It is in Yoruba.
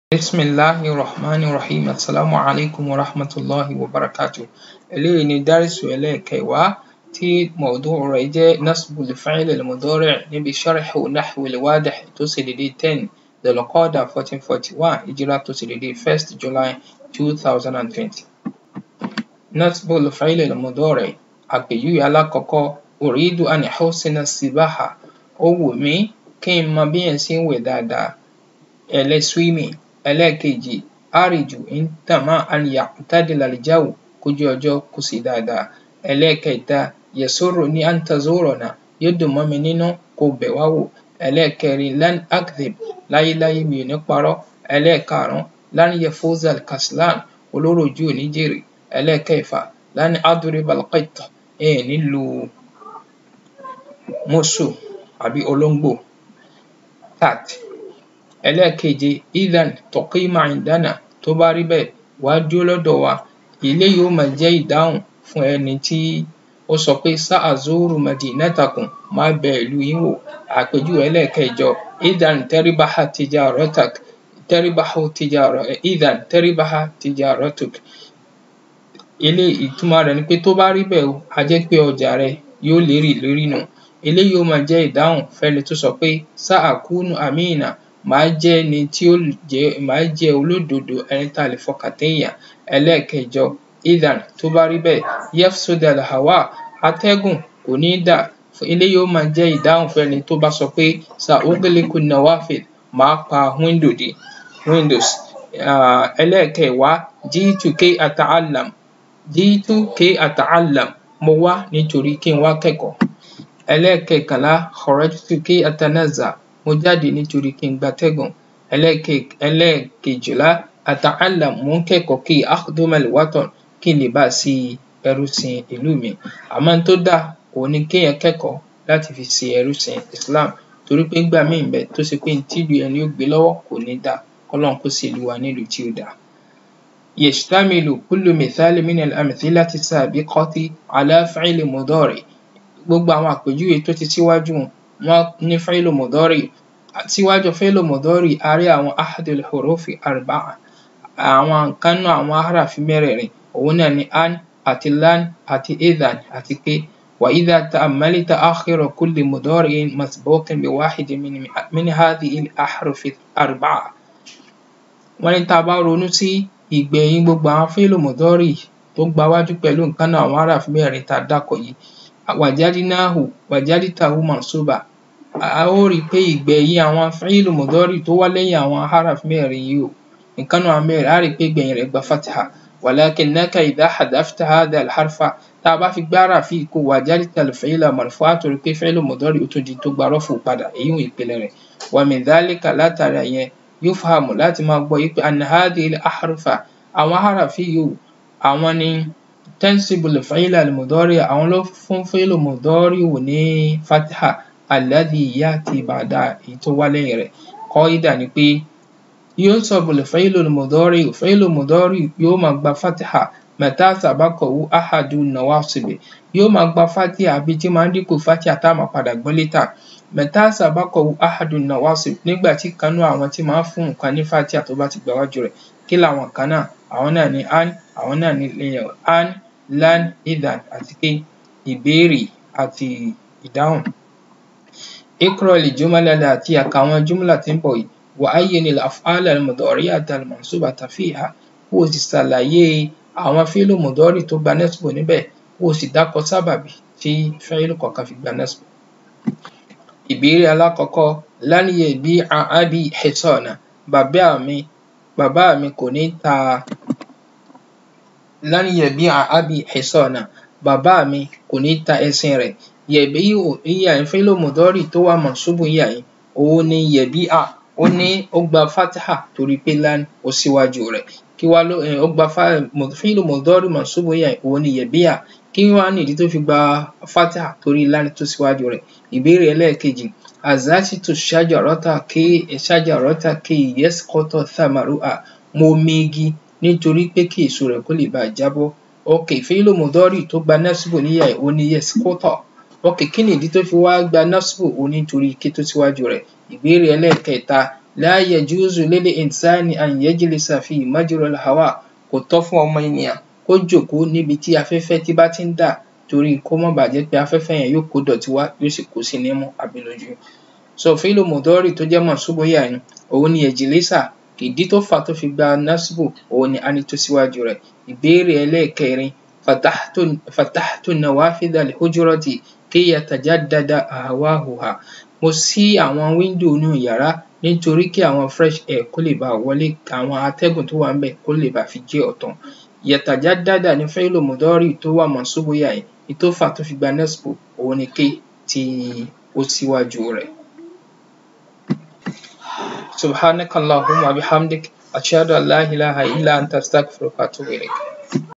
Bismillahi rahmani rahim assalamu alaikum wa rahmatulahi wa barakatuh eléyìí ni dárísù ẹlẹ́ẹ̀kẹwàá tí mọ̀ọ́dúnrún rẹ̀ jẹ́ nasbul fi'l al-mudari' níbi sharhu nahwil wadih tó ṣe dédé ten dhul-qa'dah fourteen forty one hijra tó ṣe dédé first july two thousand and twenty. nasbul fi'l al-mudari' àpèjúwe alákọ̀ọ́kọ́ uridu an husina sibaha ó wù mí kí n mọ bí èèyàn ṣe ń wẹ̀ dáadáa ẹlẹ́ swimming ẹlẹ́ẹ̀kejì àrìjù ń tàmá an ya'tadila al-jaw kójú ọjọ́ kó ṣe dáadáa ẹlẹ́ẹ̀kẹta yasurru ní an tazurana yóò dùn mọ́ mi nínú kó bẹ̀ wá wò ẹlẹ́ẹ̀kẹrin lan akdhib láyéláyé mi ò ní parọ́ ẹlẹ́ẹ̀karùn-ún lan yafuza al-kaslan olóròjú ò ní jèrè ẹlẹ́ẹ̀kẹfà lan adriba al-qitt ẹ̀ ní lu mùsù àbí olóńgbò cat ẹlẹ́ẹ̀keje idhan tuqima indana tó bá rí bẹ́ẹ̀ wá dúró lọ́dọ̀ wa eléyìí ó máa jẹ́ ìdáhùn fún ẹni tí ó sọ pé sa'azuru madinatakum máa bẹ ìlú yín wò àpèjúwe ẹlẹ́ẹ̀kẹjọ idhan taribaha tijaratak taribahu tijara idhan taribaha tijaratuk eléyìí ìtumọ̀ rẹ̀ ni pé tó bá rí bẹ́ẹ̀ o á jẹ́ pé ọjà rẹ yóò lérè lórí nù eléyìí ó máa jẹ́ ìdáhùn fẹ́ni tó sọ pé sa'akunu amina màá jẹ́ ẹni tí ó jẹ́ màá jẹ́ olódodo ẹni tá a lè fọkàn téèyàn ẹlẹ́ẹ̀kẹjọ idhan tó bá rí bẹ́ẹ̀ yafsuda al-hawa atẹ́gùn kò ní dà eléyìí ó máa jẹ́ ìdáhùn fẹ́ni tó bá sọ pé sa'ughliqu an-nawafidh màá pa window dé windows ẹlẹ́ẹ̀kẹwàá ji'tu kay ata'allam ji'tu kay ata'allam mo wá nítorí kí n wá kẹ́kọ̀ọ́ ẹlẹ́ẹ̀kẹkànlá kharajtu kay atanazza mo jáde nítorí kí n gbatẹ́gùn ẹlẹ́ẹ̀kejìlá ata'allam mò ń kẹ́kọ̀ọ́ kí akhduma al-watan kí n lè bá ṣe ẹrúsìn ìlú mi àmọ́ n tó dáa òhun ni kéèyàn kẹ́kọ̀ọ́ láti fi ṣe ẹrúsìn Islam torí pé ńgbà míì ń bẹ tó ṣe pé n tílùú ẹni ó gbé lọ́wọ́ kò ní dáa kọ́lọ́run kó ṣèlú wa nílùú tí ó dáa. yashtamilu kullu mithali min al-amthilati as-sabiqati ala fi'li mudari' gbogbo àwọn àpèjúwe tó ti síwájú wọn ní fi'lu mudari' síwájú fi'lu mudari' a rí àwọn ahadul hurufi arba'a àwọn nǹkan nínú àwọn harafi mẹ́rẹ̀ẹ̀rin òun náà ni an àti lan àti idhan àti pé wa idha ta'ammalta akhira kulli mudari'in masbuqin bi wahidin min hadhihi al-ahrufi al-arba'a wọ́n ní tá a bá ronú sí ìgbẹ̀yìn gbogbo àwọn fi'lu mudari' tó gbawájú pẹ̀lú nǹkan náà àwọn harafi mẹ́rẹ̀ẹ̀rin tá a dákọ̀ yìí wajadnahu wajadtahu mansuba a ó rí i pé ìgbẹ̀yìn àwọn fi'lu mudari' tó wá lẹ́yìn àwọn harafi mẹ́rẹ̀ẹ̀rin yìí o nǹkan náà mẹ́rẹ̀ẹ̀rin á rí i pé ìgbẹ̀yìn rẹ̀ gba fatiha walakinnaka idha hadafta hadha al-harfa tá a bá fi gbá harafi yìí kó wajadta al-fi'la marfu'a á torí pé fi'lu mudari' ó tún di tó gba rọ́fù padà èyí ń ìpìlẹ̀ rẹ̀ wa min dhalika látara yẹn yufhamu láti máa gbọ́ yí pé anna hadhihi al-ahrufa àwọn harafi yìí o àwọn ni tansibu al-fi'la al-mudari' àwọn ló fún fi'lu mudari' ní fatiha alladhi ya'ti ba'da èyí tó wá lẹ́yìn rẹ̀ qaida ni pé yunsabu al-fi'lu al-mudari' fi'lu mudari' yóò máa gba fatiha mata sabaqahu ahadu nawasibi yóò máa gba fatiha àbí tí máa ń dínkù fatiha tá a máa padà gbọ́ létà mata sabaqahu ahadu nawasib nígbà tí kan nínú àwọn tí máa ń fún nǹkan ní fatiha tó bá ti gbà wájú rẹ̀ kí làwọn kan náà àwọn náà ni an àwọn náà ni an lan idhan àti pé ìbéèrè àti ìdáhùn. اقرأ الجمل التي àkàwọn jumla tí ń bọ̀ yìí وعين الأفعال المضارعة المنصوبة فيها kó o sì ṣàlàyé àwọn fíìlù mùdọ́rì tó gba nẹ́sìbò níbẹ̀ kó o sì dákọ sábàbí tí fíìlù kọ̀ọ̀kan fi gba nẹ́sìbò. ìbéèrè alákọ̀ọ́kọ́ lan yabi'a abi hisana bàbá mi bàbá mi kò ní ta lan yabi'a abi hisana bàbá mi kò ní ta ẹṣin rẹ̀ yabi'u ìyá yìí fíìlù mùdọ́rì tó wà mọ̀nsúbù ìyá yìí òun ni yabi'a ó ní ó gba fatiha torí pé lan ó síwájú rẹ̀ kí wá ló ó gba fíìlù mudari mansubu yẹn òun ni yabi'a kí wá nìdí tó fi gba fatiha torí lan tó síwájú rẹ̀ ìbéèrè ẹlẹ́ẹ̀kejì azatitu shajarata kí shajarata kí yasquta thamaruha mo megi nítorí pé kí èso rẹ̀ kó lè bá jábọ́ ok fíìlù mudari tó gba nasibu níyà òun ni yasquta ok kí nìdí tó fi wá gba nasibu òun nítorí kí tó síwájú rẹ̀ ìbéèrè ẹlẹ́ẹ̀kẹta la yajuzu lil insani an yajlisa fi majral hawa kò tọ́ fún ọmọ ènìyàn kó jókòó níbi tí afẹ́fẹ́ tí bá ti ń dà torí kó má bàa jẹ́ pé afẹ́fẹ́ yẹn yóò kó ìdọ̀tí wá yóò sì kó sí nímú àbí lójú. so fi'lu mudari tó jẹ́ mansubu yà ni òun ni yajlisa ìdí tó fà tó fi gba nasbu òun ni ani tó síwájú rẹ̀ ìbéèrè ẹlẹ́ẹ̀kẹrin fatahtu fatahtu nawafidha al-hujrati kí yatajaddada ahwahuha mo ṣí àwọn wíńdò inú yàrá nítorí kí àwọn fresh air kó lè bá wọlé àwọn atẹ́gùn tó wà ńbẹ̀ kó lè bá fi jẹ́ ọ̀tun yatajaddada ní fi'lu mudari tó wà mansubu yà yìí ìtó fà tó fi gba nasbu òun ni kí tí ó síwájú rẹ̀. subhanaka allahumma bihamdik ashhadu an la ilaha illa anta astaghfiruka wa atubu ilayk